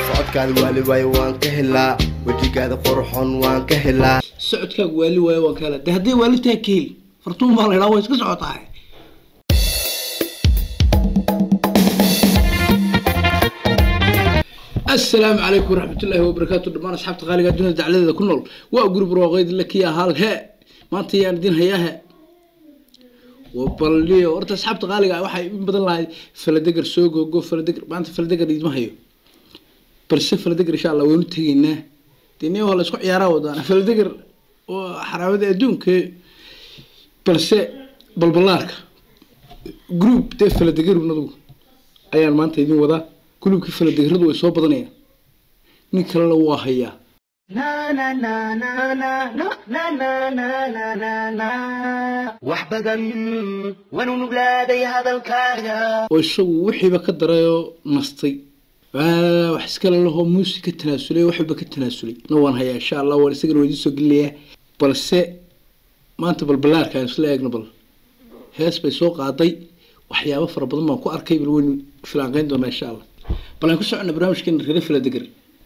socodkaada waali waayo waan ka helaa wejigaada qurxon waan ka helaa socodkaagu waali waayo waan ka helaa de hadday waalidtaa ka heli fartuun baa la idhaa way iska socotaa asalaamu calaykum waraxmatullaahi wabarakaatu dhammaan asxaabta qaaliga adduunyada dacladeeda ku nool waa guri barwaaqeyd lakiya hal he maanta yaan idin hayaa he wabalniyo horta asxaabta qaaliga waxay in badan lahayd faladegar soo googo faladegar maanta faladegar idima hayo balse faladegar insha allah waynu tegaynaa dee nin waa la isku ciyaaraa wadaan faladegar oo xaraamada adduunka balse balbalaarka group dee faladegarunadu ayaan maanta idin wadaa gulubkii faladegaradu way soo badanayaan nin kalena waa hayaa wax badan wanu nuglaaday hadalkaaga oo isagu wixiiba ka darayoo nastay waa wax iskale lahoo muusig ka tanaasulay waxba ka tanaasulay na waan hayaa insha allah waan isagana waa idiin soo gelinayaa balse maanta balbalaarka aan isla eegno bal hees bay soo qaaday waxyaabo fara badan baan ku arkay bal waynu filaanqeyn doonaa insha allah bal aan ku socona barnaamijkeena reere faladegar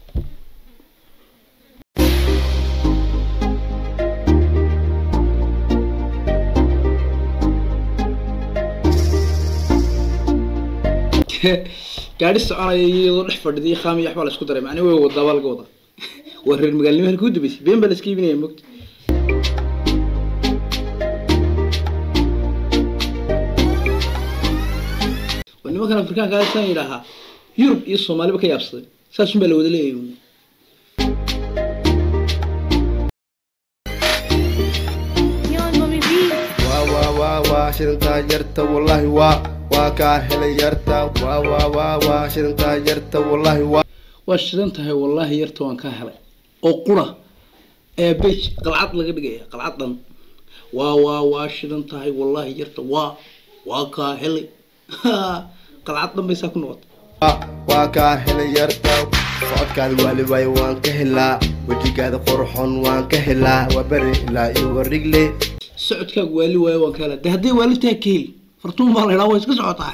gaadhi soconaya iyadoo dhex fadhida khaamiya waxbaa la isku daray macnii way wadaa baa laga wadaa waa reer magaalnimo halkii u dambeysay been baa la iska iibinaya mogta waa nimankan afrikaanka saan yidhaahaa yurub iyo soomaaliba ka yaabsaday saasun baa la wada leeyahay uun. waa waa waa waa shidantaa yarta wallaahi waa waa kaa helay yarta waa waa waa waa shidantaa yarta wallaahi waa waa shidan tahay wallaahi yarta waan kaa helay oo qura ee bej qalcad laga dhigaya qalcad dhan waa waa waa shidan tahay wallaahi yarta waa waa kaa helay qalcad dhan bay saa ku noqotay waa waa kaa helay yarta socodkaada waali waayo waan ka helaa wejigaada qurxon waan ka helaa waa beri ilaa iyo warigle socodkaagu waali waayo waan ka helaa de hadday waalidtaa ka heli fartuun baa la idhaa way iska socotaa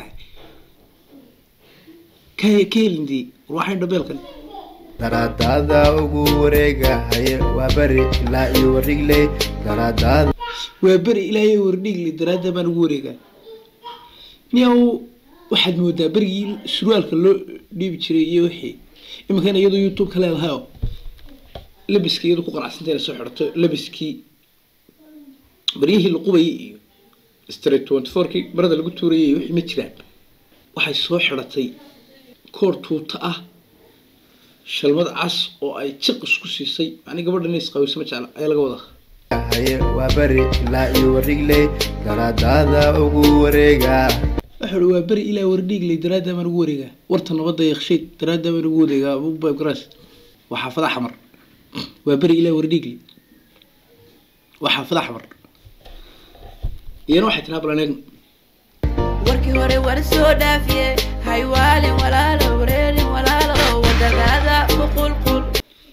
ka ka helindii waxayn dhabeelkan daraadaada ugu wareegahaye waa beri ilaa iyo warigle daraadaada waa beri ilaahay wardhigli daraadda baan ugu wareegaa niyow waxaad moodaa berigii surwaalka loo dhiibi jiray iyo wixii iminkana iyadoo youtube ka leedahayoo labiska iyadoo ku qanacsantay la soo xidhato labiskii baryihii la qubayay iyo street twenty fourkii marada lagu tuurayay iyo wixii ma jiraan waxay soo xidhatay koor tuuta ah shalmad cas oo ay jiq isku siisay macnii gabadha inay isqawiso ma jecla ayaa laga wadaa haye waa beri ilaa iyo warigle daraadaada ugu wareegaa wuxuu uhi waa beri ilaa wardhiigley daraaddaa baan ugu wareegaa warta nabadda yakshayd daraaddaa baan ugu wareegaa bubab garaas waa xaafada xamar waa beri ilaa wardhiigley waa xaafada xamar iyana waxay tiraa balan eegno warkii hore war soo dhaafiye haywaalin walaalo wareerin walaalo wadadaada kuqulqul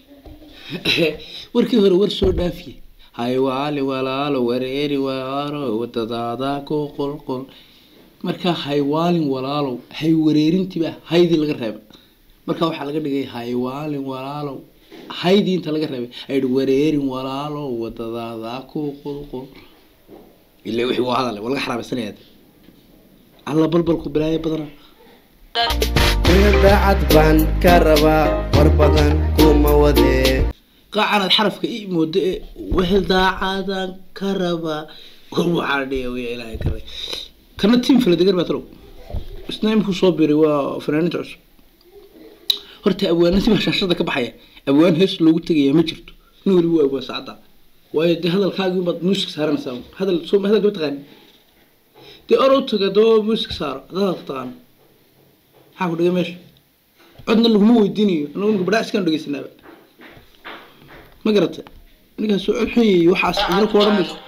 warkii hore war soo dhaafiye haywaali walaalo wareeri walaalo wadadaada ku qulqul markaa haywaalin walaalow hay wareerintiiba haydii laga reeba markaa waxaa laga dhigay haywaalin walaalow haydii inta laga reebay ayidhi wareerin walaalow wadadaada ku qulqul ila wixii waa hadale waa laga xaraabaysanaya alla balbalku bilaayo badana ina daacad baan ka rabaa war badan kuma wadee qaacanaad xarafka ii moodo ee wehel daacadaan ka rabaa waxaa dhiga wiya ilaahay karay kana tiim faladegar baa talow isna imkuu soo biray waa fanaaninta cusub horta abwaanadii baa shaashada ka baxaya abwaan hees loogu tegayaa ma jirto nin waliba waa abwaan saacadda waayo dee hadalkaagii baad muusig saaranaysaa hadal soo hadalka ma taqaani dee orow taga doo muusig saaro haddaad hadalka taqaano maxaa ku dhigay meesha codna laguma weydiinayo anagu ninka badhaa iskaan dhegeysanaaba ma garata ninkaas soo cod xun yahay waxaas idina ku odhan mayso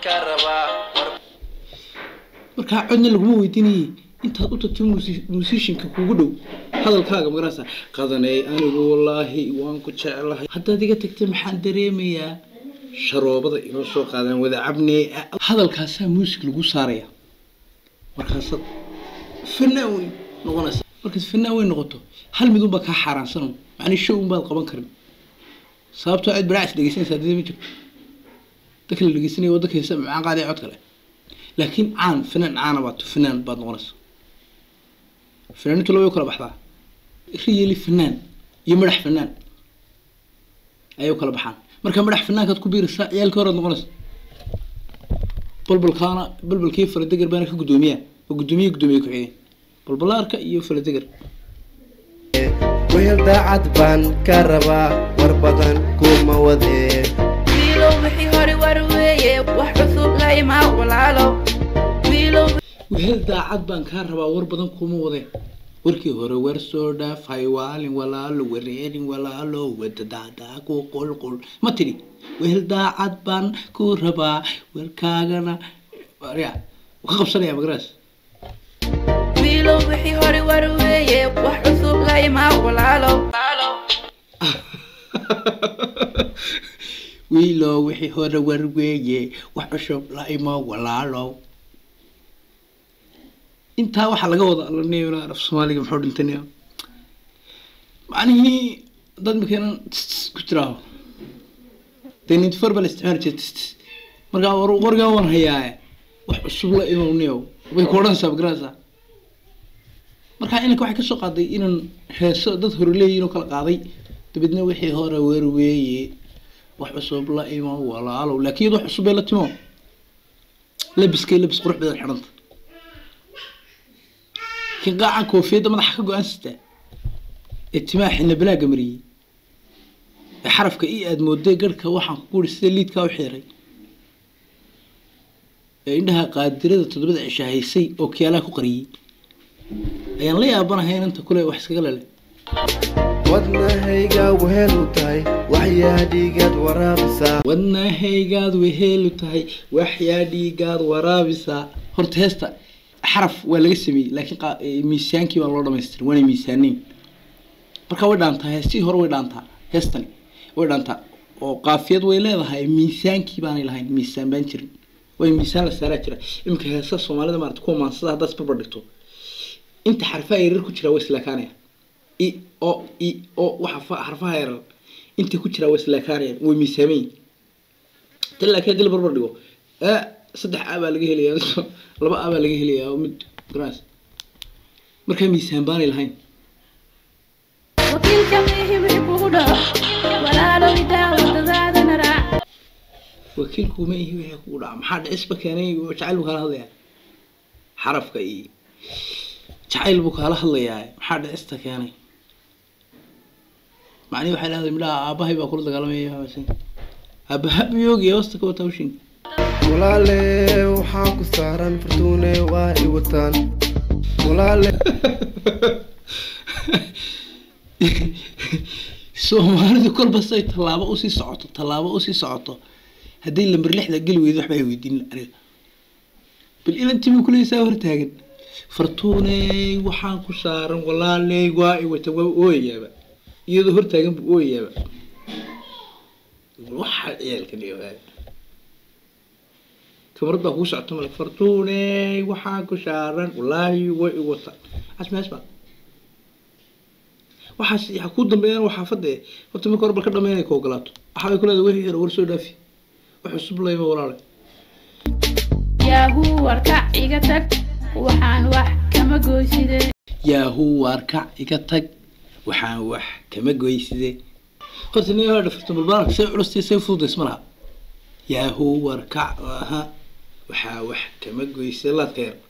markaa codna laguma weydiinayay intaad u tagtay musishinka kugu dhow hadalkaaga magarasa qadaney anigu wallaahi waan ku jeclahay haddaad iga tagtay maxaan dareemayaa sharoobada inoo soo qaadaan wada cabnee hadalkaasaa muusig lagu saaraya markaasaad fanaan weyn noqonaysa markaad fanaan weyn noqoto hal midunbaa kaa xaaraansan macni show unbaad qaban karin sababtoo cid baraacis dhegeysanaysa hadii ma jirto dadka la dhegeysanaya waddanka heesa macaan qaadaya cod kale laakiin caan fanaan caana baad fanaan baad noqonaysa fanaanintu laba way u kala baxdaa riyeli fanaan iyo madax fanaan ayay u kala baxaan marka madax fanaankaad ku biiraysaa ciyaalkii horead noqonaysa balbalkaana balbalkii faladegar baana ka guddoomiyaa oo guddoomiye guddoomiye ku-xigeen balbalaarka iyo faladegar wehel daacad baan ka rabaa war badan kuma wadee wiilow wixii hore war weeye wax cusub la imaa walaalow wiilow wehel daacad baan kaa rabaa war badan kuma wadeen warkii hore weer soo dhaaf haywaalin walaalo wareerin walaalo wadadaadaa ku qulqul ma tidhi wehel daacad baan ku rabaa warkaagana ya ka qabsanaya magaraas wiilow wixii hore war weeye wax cusub la imaa walaalow wiilo wixii hore war weeye wax cusub la imo walaalow intaa waxaa laga wada alanaya af soomaaliga muxuu dhintanayaa macnihii dad makeenan ku jiraaho dee ninty four baa la isticmaali jiray tis tis markaa war wargaa waan hayaaye wax cusub la imowniyow bay ku odhanaysaa magaraysaa markaa inanka waxay kasoo qaaday inan heeso dad hore leeyihin oo kala qaaday dabeedna wixii hore weer weeye wax cusub la imo walaalow laakiin iyad wax cusub bay la timo labiskay labis qurux badan xidhanta laakiin qaacan koofiyadda madaxa ka go-aan sitaa ee timaha xina balaaga mariyey ee xarafka i aad mooday garhka waxaan ku guri sida liidkaa u xiiray ee indhaha qaadirada toddobada cisha haysay oo kiyaalaha ku qariyey ayaan la yaabanahay inanta kule wax iskaga lele wadnahayga wehel u tahay waxyaa dhiigaad waraabisaa wadnahaygaad weheelu tahay waxyaa dhiigaad waraabisaa horta heesta xaraf waa laga sameeyey laakiin qa- eh, miisaankii baa loo dhamaystiray waana miisaaneyn marka way dhaantaa heestii hore way dhaantaa heestani way dhaantaa oo qaafiyad way leedahay miisaankii baanay lahayn miisaan baan jirin way miisaan la saaraa jira iminka heesa soomaalida maarata kuwa maansada haddaad isbarbar dhigto inta xarfaha yaryar ku jiraa way islaakaanayaan i o i o waxa fa- xarfaha yaryar inta ku jiraa way islaakaanayaan way miisaamayin tan laakiin haddii la barbar dhigo ee saddex a baa laga helayaa laba a baa laga helayaa oo mid garaas markaa miisaan baanay lahayn wakiilka mihi wixii kugu dhaco walaalow idaa wadadaadana raac wakiilku ma ihi wixii kugu dhaca maxaa dhicisba keenay jacayl buu kaala hadlayaa xarafka iyo jacayl buu kaala hadlayaa maxaa dhicista keenay macnihi waxay leedahay midhaha aabahay baa kula dagaalamaya habasin aabaha biyoogiya wasta ka wata hawshin walaale waxaan ku saaran fartuune waa i wataan walaale soomaalidu kolba say tallaabo usii socoto tallaabo usii socoto haddii lamber lixda geli weydo waxba ay weydiin aniga bal ilantii buu kuleysaa hortaagan fartuuney waxaan ku saaran walaaley waa i wata waa ooyayaaba iyadoo hortaagan buu ooyayaaba waxaa ciyaalka dhigaa kamarad baa kugu socota male fartuuney waxaan ku saaran walaahi waa i wata asmaas baa waxaas ya ku dambeeyaan waa xaafadda eh horta marka hore bal ka dhameynay ka ogolaato waxa bay ku leedahay wixii hore war soo dhaafi wax cusub layma walaale yaahuu warkac iga tag waxaan wax kama goyside yaahu waarkac iga tag waxaan wax kama goyside horta nin hore dhafarta balbaarka say culustay say fududays ma laha yaahu warkac aha waxaa wax kama goyside laadka yar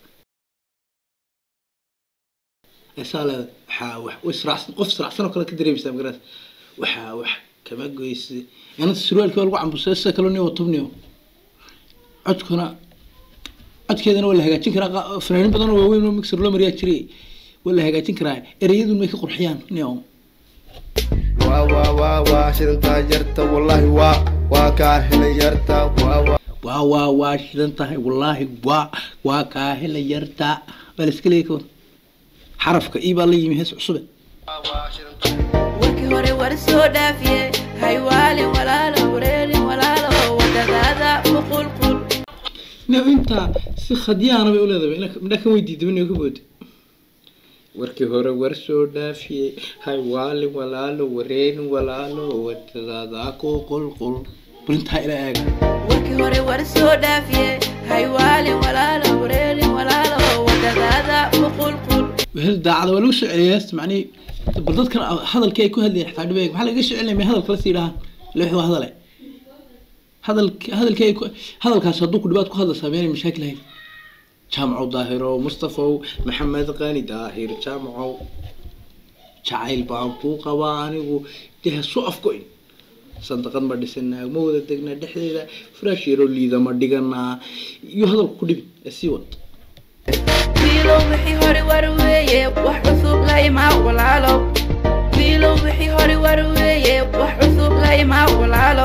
esaa leeda waxaa wax u israacsan qof israacsan oo kale ka dareemaysaa magaraas waxaa wax kama goyside inanta surwaalkii waa lagu cambusay sida kaloo niyo tubniyo codkuna codkeedana waa la hagaajin karaa qa- fanaanin badan oo waaweyn oo mixer loo mariyaa jiray waa la hagaajin karaa ereyadun may ka qurxiyaan nio waa waa waa waa shidantaa yarta wallaahi waa waa kaa helay yarta waa waa waa waa waa shidan tahay wallaahi waa waa kaa hela yarta baa la iska leeyay kawan xarafka ii baa la yimi hees cusube warkii hore war soo dhaafiye haywaalin walaalo wareerin walaalo wadadaada uqulqul nio intaa si khadyaana bay u leedahay ina- midhaa kan weydiida nio ka booda warkii hore war soo dhaafiyey hay waalin walaalo wareerin walaalo wadadaada ku qulqul bulintaa ila eega warkii hore war soo dhaafiye haywaalin walaalo wareerin walaalo wadadaada u qulqul wehel daacada waa lagu soo celiyay heesta macnihii bal dadkan hadalkii ay ku hadlayeen xataa dhibay maxaa laga soo celinaya may hadal kala sii dhahaan ila wixii waa hadale hadalk hadalkii ay ku hadalkaas hadduu ku dhibaad ku hadlaysaa meena mashaakil ahayd jaamacow daahirow mustafow maxamed qani daahir jaamacow jacayl baan kuu qabaa anigu dee ha soo afgoyn sandaqad ma dhisanaa ma wada degnaa dhexdeeda firaash yaroo liida ma dhiganaa iyo hadalku ku dhibin ee sii wad wiilow wixii hore war weeye wax cusub la imaa walaalo wiilow wixii hore war weeye wax cusub la imaa walaalo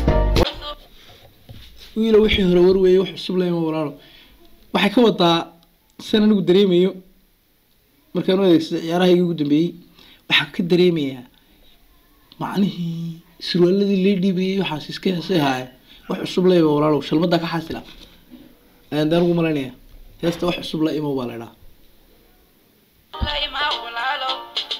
wiilo wixii hore warweeye wax cusub lema walaalo waxay ka wadaa san anigu dareemayo markaan u adeegsada ciyaarahayga ugu dambeeyey waxaan ka dareemayaa macnihii surwaaladii lee dhiibayay waxaas iska heesay haaya wax cusub lema walaalo shalmadaa ka xaasila ayaan daan ugu malaynaya heesta wax cusub la imo baa la idhaha la imaa walaalo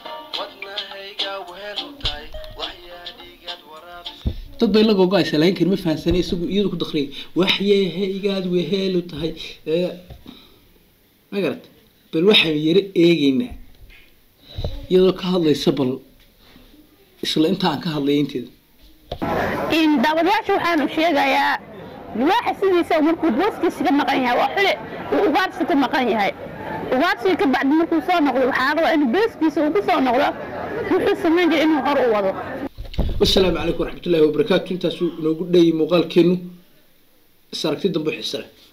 dad bay la gogo-aysa laakiin kan ma fahansanay isagu iyadu ku dakriyay waxyeehaygaad weheelu tahay ee ma garat bal waxaan yaro eegeynaa iyadoo ka hadlaysa bal isla inta aan ka hadlaya inteeda in daawadayaasha waxaanu sheegayaa libaaxa sidiisa markuu booskiisa ka maqan yahay waa xule uu ugaarsi ka maqan yahay ugaarsiga ka bacdi markuu soo noqdo waxaa rabaa in booskiisa uu ku soo noqdo wuxuu samayn jiray inuu hor u wado wasalaamu calaykum waraxmatullaahi wabarakaatu intaasuu inoogu dhayay muuqaalkeenu is aragti dambe xiise leh